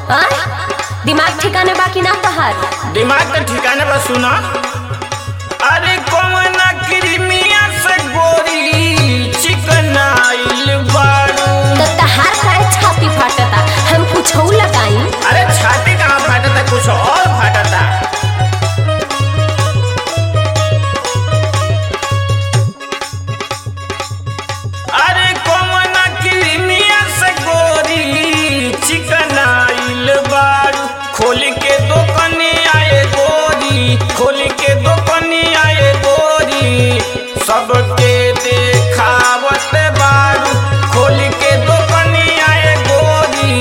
आय दिमाग ठिकाने बाकी ना तहार दिमाग तो ठिकाने पर सुना अरे कौन क्रीमिया से गोरी चिकन आइल बारू तो तहार काहे छाती फाटता हम कुछ लगाई अरे छाती कहाँ फाटा था कुछ और फाटा था अरे कौन क्रीमिया से गोरी चिकन आइल बारू खोल के दुकानी आए गोरी खोल के दुकानी आए गोरी सबके देखावत बारू खोल के दुकानी आए गोरी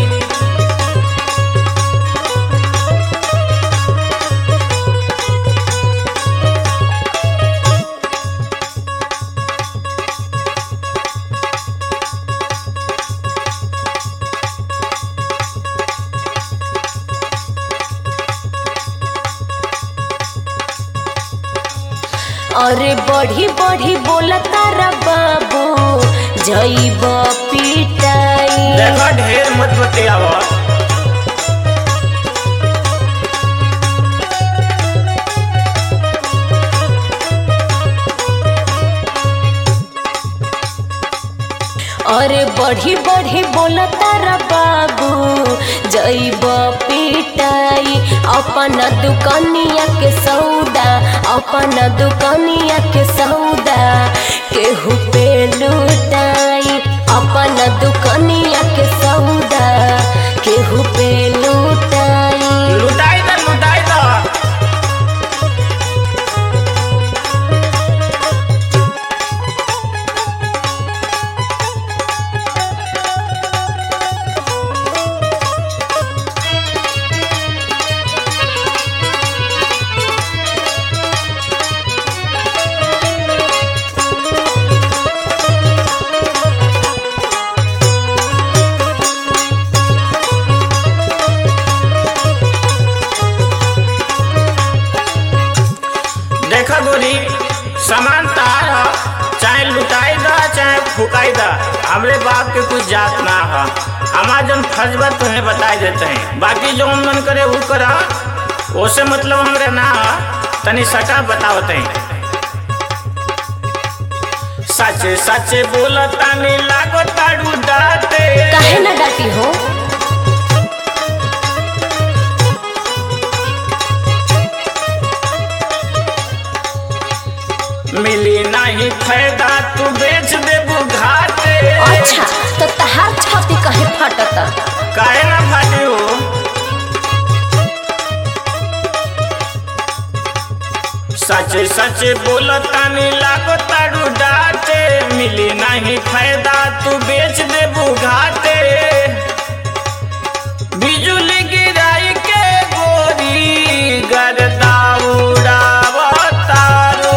अरे बढ़ी बढ़ी बोलता रा बाबू जईब पिटाई देखा ढेर मत बतियावा अरे बढ़ी बढ़ी बोलता रा बाबू जईब पिटाई अपन दुकानिया के सौदा अपन दुकानिया के सौदा केहू पे लुटाई अपन दुकानिया के सौदा केहू पे लुटाई लुटाई दा लुटाई दा देखा गोरी सामान तार ह, चाहे लुटाई दा चाहे फुकाई दा हमरे बाप के कुछ जात ना है हमार जन फर्ज बा तुम्हें बताई देते हैं बाकी जो मन करे वो करा ओसे मतलब हमरे ना ह तनी सटा बतावत हैं सचे सचे बोलता नी लागो ताड़ू डाटे काहे ना डाटी हो मिली नहीं फायदा तू बेच दे बुघाटे अच्छा तो तहार छाती कहे फटता काहे ना फाटी हो सचे सचे बोलता नी लागो ताड़ू डाटे मिली नहीं फायदा तू बेच दे बुघाटे बिजुली गिराई के गोरी गर्दा उड़ावतारू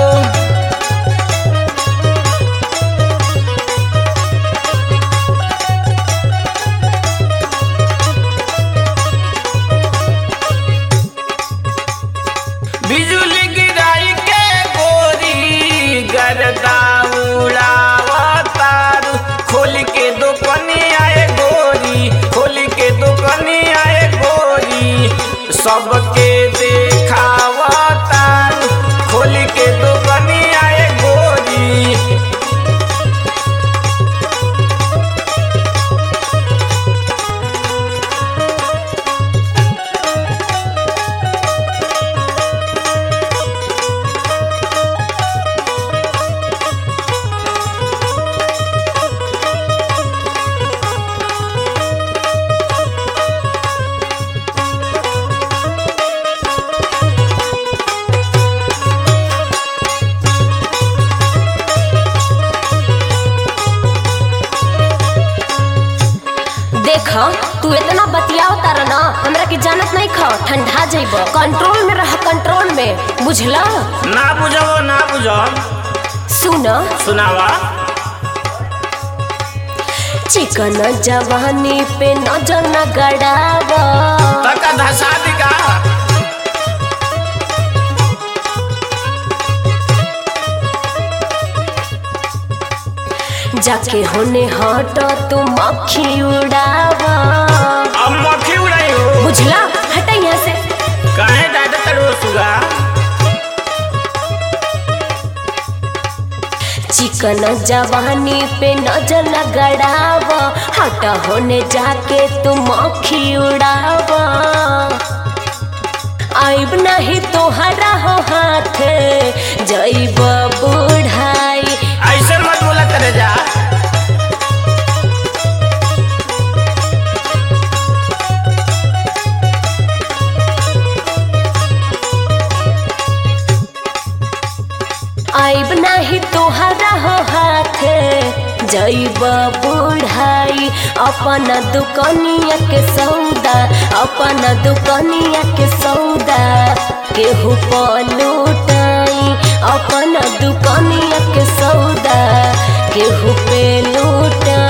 बिजुली गिराई के गोरी गर्दा उड़ावतारू खोल के दुकानी आए गोरी खोल के दुकानी आए गोरी सबके देखावतारू खोल के दुकानी आए गोरी देख तू इतना बतियाओ तारा ना हमरा के जानत नहीं खा ठंडा जाइब कंट्रोल में रह कंट्रोल में बुझला ना बुझो ना बुझो सुन सुनावा चिकन जवानी पे नजर न गड़ावा तका धसा दिका जाके होने हट तू मक्खी उड़ावा अब मक्खी उड़ाई बुझला हटा यहाँ से काहे डाटा तड़ो सुगा चिकन जवानी पे नजर न गड़ाव हटा होने जाके तुम मक्खी उड़ाव आइब नहीं तोहरा हो हाथ जैब बुढ़ाई ऐसे मत बोला करे जा आइब नहीं तोहरा हो हाथ जैब बुढ़ाई अपन दुकनिया के सौदा अपन दुकनिया के सौदा केहू पलूटाई अपन दुकनिया के सौदा केहू पे लूटाई